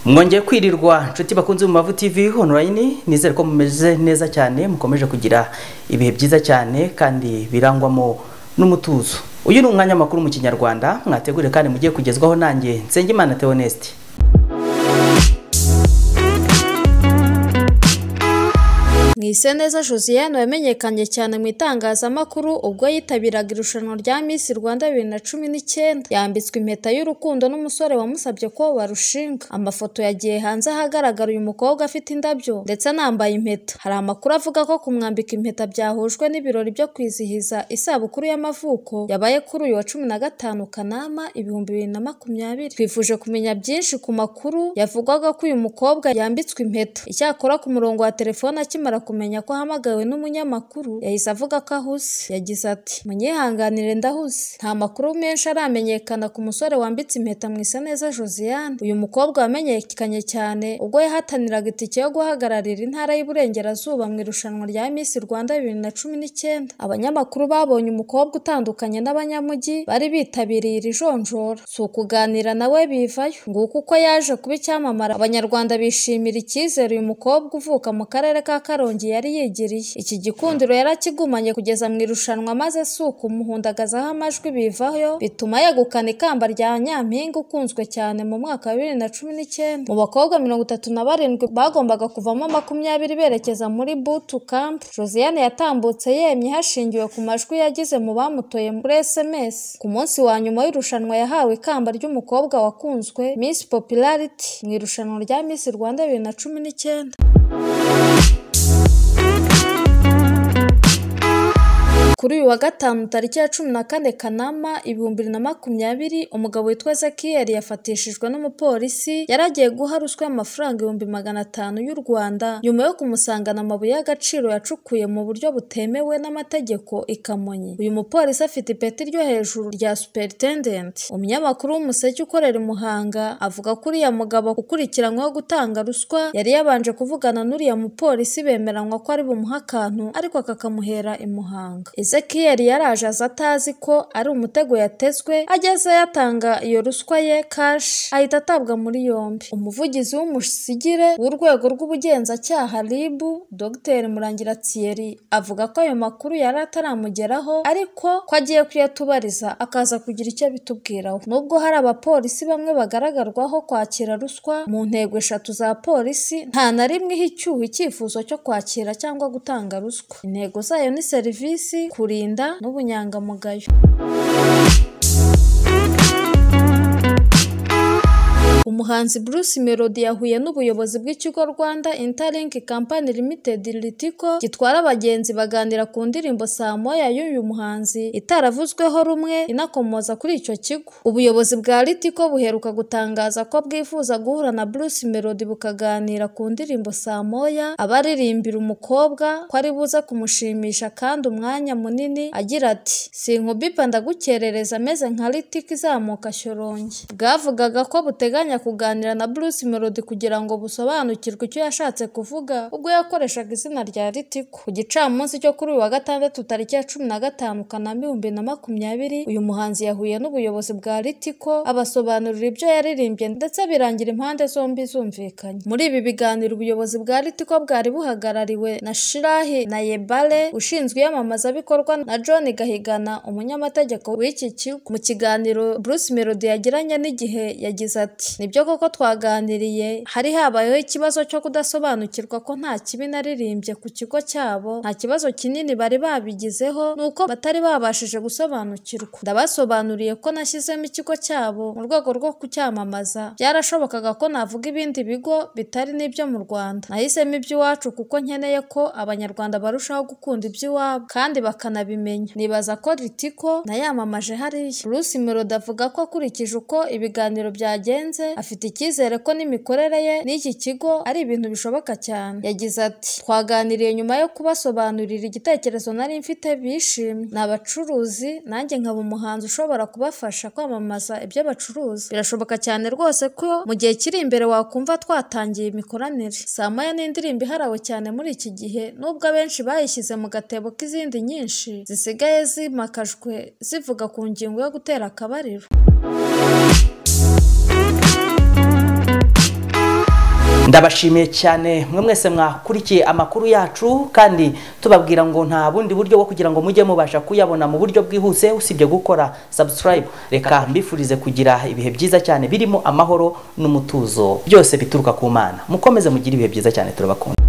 mwongeye kwirirwa inshuti bakunze mu mavu tv online nizere ko mumeze neza cyane mukomeje kugira ibihe byiza cyane kandi birangwamo n'umutuzo uyu ni umwanya makuru mu kinyarwanda mwategure kandi mugiye kugezwaho nanjye nsengimana theoneste mwiseneza josiane wamenyekanye cyane mu itangazamakuru ubwo yitabiraga irushanwa rya Miss rwanda bibiri na cumi n'icyenda yambitswe impeta y'urukundo n'umusore wamusabye ko barushinga amafoto yagiye hanze ahagaragara uyu mukobwa afite indabyo ndetse anambaye impeta hari amakuru avuga ko kumwambika impeta byahujwe n'ibirori byo kwizihiza isabukuru y'amavuko yabaye kuri uyu wa cumi na gatanu kanama ibihumbi bibiri na makumyabiri twifuje kumenya byinshi ku makuru yavugwaga ko uyu mukobwa yambitswe impeta icyakora ku murongo wa telefone akimara kumenya ko ahamagawe n'umunyamakuru yahise avuga ko ahuze yagize ati munyihanganire ndahuze nta makuru menshi aramenyekana ku musore wambitse impeta mwiseneza josiane uyu mukobwa wamenyekanye cyane ubwo yahataniraga itike yo guhagararira intara y'uburengerazuba mu irushanwa rya Miss rwanda bibiri na cumi n'icyenda abanyamakuru babonye umukobwa utandukanye n'abanyamujyi bari bitabiriye iri jonjora si ukuganira nawe bivayo nguko uko yaje kuba icyamamara abanyarwanda bishimira icyizere uyu mukobwa uvuka mu karere ka karongi yari yigiriye iki gikundiro yarakigumanye kugeza mu irushanwa maze si ukumuhundagazaho amajwi bivayo bituma yegukana ikamba rya nyampinga ukunzwe cyane mu mwaka wa bibiri na cumi n'icyenda mu bakobwa mirongo itatu na barindwi bagombaga kuvamo makumyabiri berekeza muri butu kampu josiane yatambutse yemye hashingiwe ku majwi yagize mu bamutoye muri sms ku munsi wa nyuma w'irushanwa yahawe ikamba ry'umukobwa wakunzwe miss popularity mu irushanwa rya miss rwanda bibiri na cumi n'icyenda kuri uyu wa gatanu tariki ya cumi na kane kanama ibihumbi bibiri na makumyabiri umugabo witwa zakiyeri yafatishijwe n'umupolisi yari agiye guha ruswa y'amafaranga ibihumbi magana atanu y'u rwanda nyuma yo kumusangana amabuye y'agaciro yacukuye mu buryo butemewe n'amategeko i kamonyi uyu mupolisi afite ipeti ryo hejuru rya superintendent umunyamakuru w'umuseke ukorera i muhanga avuga ko uriya mugabo ukurikiranyweho gutanga ruswa yari yabanje kuvugana n'uriya mupolisi bemeranywa ko ari bumuha akantu ariko akakamuhera i muhanga ezekiyeli yaraje aza atazi ko ari umutego yatezwe ageze yatanga iyo ruswa ye kashi ahita atabwa muri yombi umuvugizi w'umusigire w'urwego rw'ubugenzacyaha ribu dr murangira thierry avuga ko ayo makuru yari ataramugeraho ariko ko agiye kuyatubariza akaza kugira icyo bitubwiraho nubwo hari abapolisi bamwe bagaragarwaho kwakira ruswa mu ntego eshatu za polisi nta na rimwe iha icyuho icyifuzo cyo kwakira cyangwa gutanga ruswa intego zayo ni serivisi kurinda n'ubunyangamugayo umuhanzi Bruce Melody yahuye n'ubuyobozi bw'ikigo Rwanda Interlink Company Limited Ritiko gitwara abagenzi baganira ku ndirimbo saa moya y'uyu muhanzi itaravuzweho rumwe inakomoza kuri icyo kigo ubuyobozi bwa Ritiko buheruka gutangaza ko bwifuza guhura na Bruce Melody bukaganira ku ndirimbo saa moya abaririmbira umukobwa ko ari buze kumushimisha kandi umwanya munini agira ati sinkubipa ndagukerereza ameze nka Ritiko izamuka shyorongi bwavugaga ko buteganya kuganira na Bruce Melody kugira ngo busobanukirwe icyo yashatse kuvuga ubwo yakoreshaga izina rya Ritiko ku gicamunsi cyo kuri uyu wa gatandatu tariki ya cumi na gatanu Kanama ibihumbi na makumyabiri uyu muhanzi yahuye n'ubuyobozi bwa Ritiko abasobanurira ibyo yaririmbye ndetse birangira impande zombi zumvikanye muri ibi biganiro ubuyobozi bwa Ritiko bwari buhagarariwe na Shirahi na Yebale ushinzwe iyamamazabikorwa na John Gahigana umunyamategeko w'iki kigo mu kiganiro Bruce Melody yagiranye n'igihe yagize ati nibyo koko twaganiriye hari habayeho ikibazo cyo kudasobanukirwa ko nta kibi naririmbye ku kigo cyabo nta kibazo kinini bari babigizeho nuko batari babashije gusobanukirwa ndabasobanuriye ko nashyizemo ikigo cyabo mu rwego rwo kucyamamaza byarashobokaga ko navuga ibindi bigo bitari n'ibyo mu rwanda nahisemo iby'iwacu kuko nkeneye ko abanyarwanda barushaho gukunda iby'iwabo kandi bakanabimenya nibaza ko ritiko nayamamaje hariya Bruce Melody avuga ko akurikije uko ibiganiro byagenze afite icyizere ko n'imikorere ye n'iki kigo ari ibintu bishoboka cyane yagize ati twaganiriye nyuma yo kubasobanurira igitekerezo nari mfite bishimye ni abacuruzi nanjye nkaba umuhanzi ushobora kubafasha kwamamaza ibyo bacuruza birashoboka cyane rwose ko mu gihe kiri imbere wakumva twatangiye imikoranire saa moya ni indirimbo iharawe cyane muri iki gihe nubwo abenshi bayishyize mu gatebo k'izindi nyinshi zisigaye zimakajwe zivuga ku ngingo yo gutera akabariro ndabashimiye cyane mwe mwese mwakurikiye amakuru yacu kandi tubabwira ngo nta bundi buryo bwo kugira ngo mujye mubasha kuyabona mu buryo bwihuse usibye gukora subscribe reka mbifurize kugira ibihe byiza cyane birimo amahoro n'umutuzo byose bituruka ku mana mukomeze mugire ibihe byiza cyane turabakunda